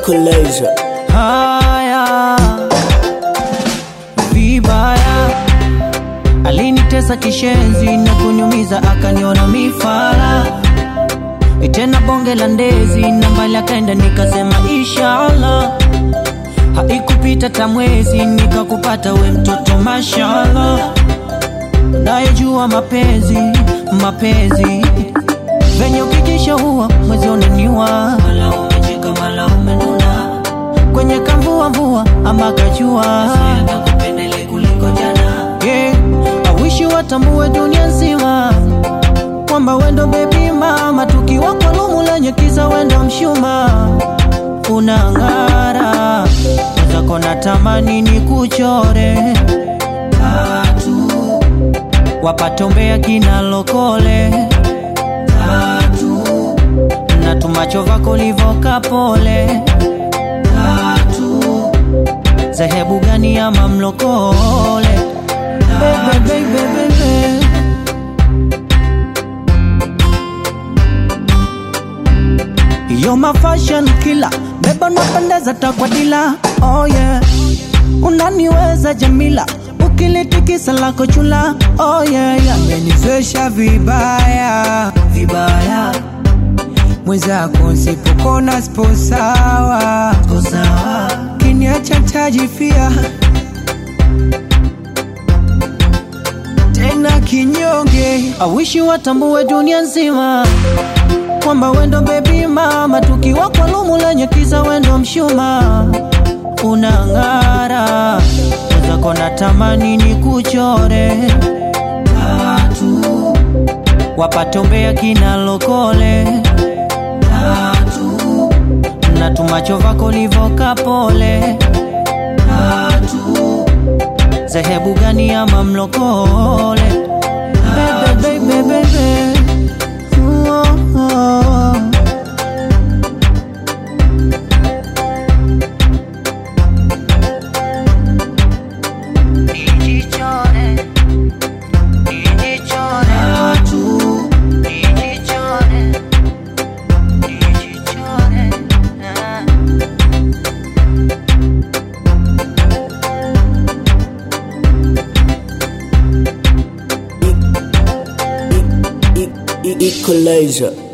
Equalizer. haya vibaya alinitesa kishenzi na kuniumiza akaniona mifala tena bonge la ndezi na mbali akaenda nikasema inshallah haikupita tamwezi nikakupata we mtoto mashallah nayejua mapenzi mapenzi venye ukikisha huwa mwezi unaniwa mala umecheka mala umenuna kwenye kamvua mvua ama kajua kupendele kuliko jana yeah. awishi watambue dunia nzima kwamba wendo bebi mama tukiwa kwa lumu lenye kisa wendo mshuma unang'ara mwenzako natamani ni kuchore tatu wapatombea kina lokole tatu na tumacho vako livoka pole tatu zehebu gani ama mlokole Bebe, bebe, bebe. You're my fashion killer Beba napendeza takwadila Oh yeah Unaniweza Jamila Ukilitikisa lako chula Oh yeah, yeah. Amenizwesha vibaya Vibaya mwenzako, nsipokona sipo sawa, Ko sawa kiniacha tajifia tena kinyonge. awishi watambue dunia nzima kwamba wendo bebi mama tukiwa kwa lumu lenye kisa wendo mshuma unang'ara wezako natamani ni kuchore tatu wapatombea kina lokole tatu na tumacho vako livoka pole tatu zehebu gani ama mlokole bebe, bebe, bebe. Oh, oh. Nijichore, nijichore. Tatu. Nijichore, nijichore. Ah. E- e- e- Equalizer.